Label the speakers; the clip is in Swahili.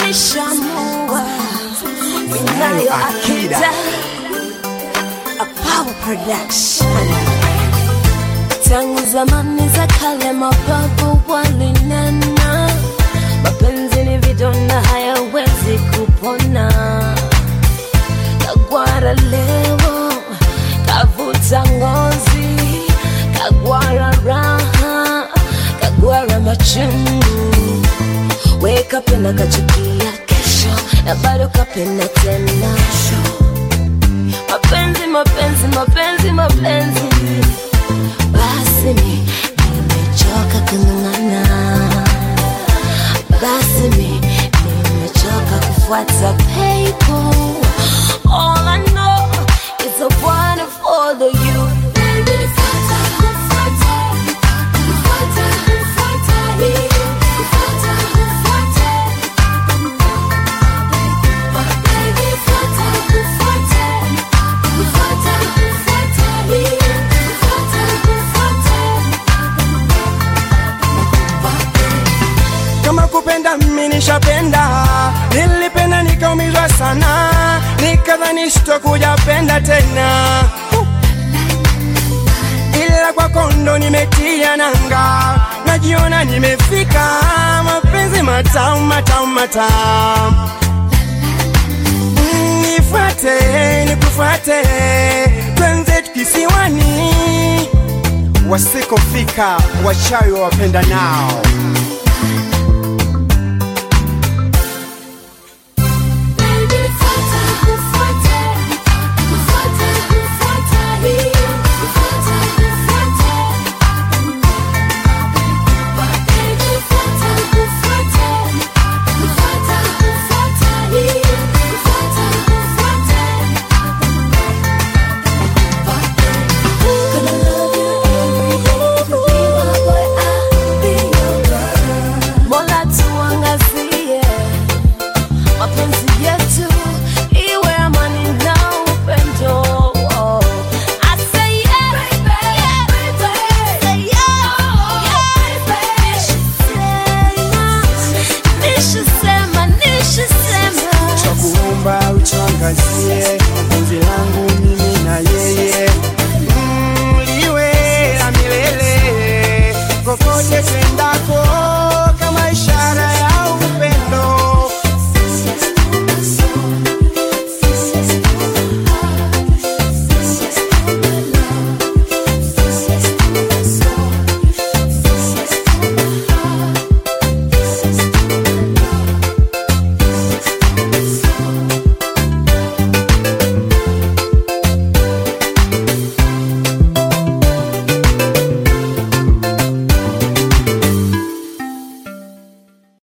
Speaker 1: nishamua ninayo akida a power production tangu zamani za kale mababu walinena mapenzi ni vidonda hayawezi kupona kagwara leo kavuta ngozi kagwara raha kagwara machungu we kapenda kachukia kesho na bado kapenda tena mapenzi mapenzi mapenzi mapenzi basi mi nimechoka kung'ang'ana basi mi nimechoka kufuata people all I know is a one for the youth Baby, nifuata, nifuata, nifuata, nifuata, nifuata, nifuata. Baby, nifuata, nifuata, nifuata, nifuata, nifuata,
Speaker 2: kama kupenda mimi nishapenda, nilipenda nikaumizwa sana, nikadhani sitokuja penda tena, ila kwako ndo nimetia nanga, najiona nimefika, mapenzi matamu matamu matamu. Mm, Nifuate nikufuate, twenzetu kisiwani, wasikofika wachawi wapenda nao.
Speaker 1: Baby, nifuata, nifuata, nifuata, nifuata, nifuata, nifuata. Baby, nifuata, nifuata, nifuata, nifuata, nifuata, nifuata. Gonna love you every day, you be my boy, I'll be your girl. Mola tuangazie mapenzi yetu iwe amani na upendo. Oh. I say yeah, yeah, say yeah, yeah. Nishasema, nishasema, nishasema.
Speaker 2: Twakuomba utuangazie